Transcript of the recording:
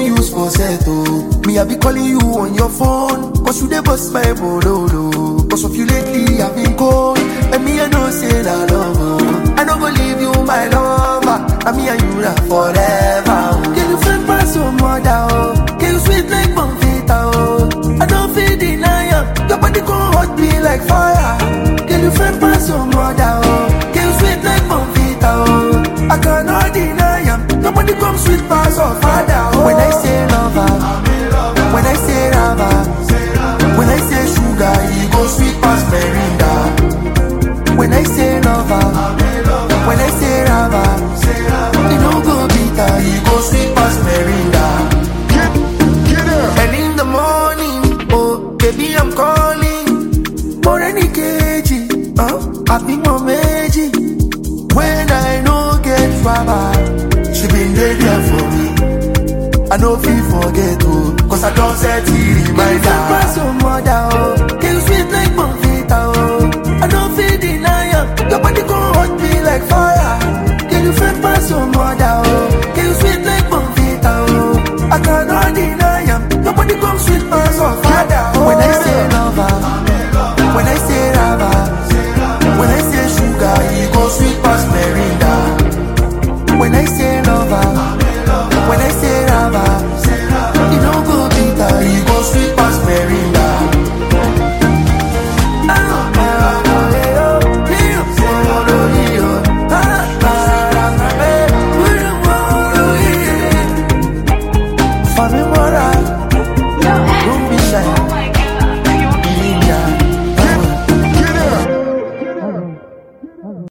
use for set, oh. Me, I be calling you on your phone. Cause you dey bust my bololo. Cause of you lately, I've been cold. And me, I know say la love, oh. I don't go leave you, my lover. And me and you na forever, oh. Can you friend pass your mother, oh. Can you sweet like Bonfita, oh. I don't feel deny am. Your body gon' hot me like fire. Can you friend pass your mother, oh. Can you sweet like Bonfita, oh. I cannot deny am. Your body come sweet pass your father.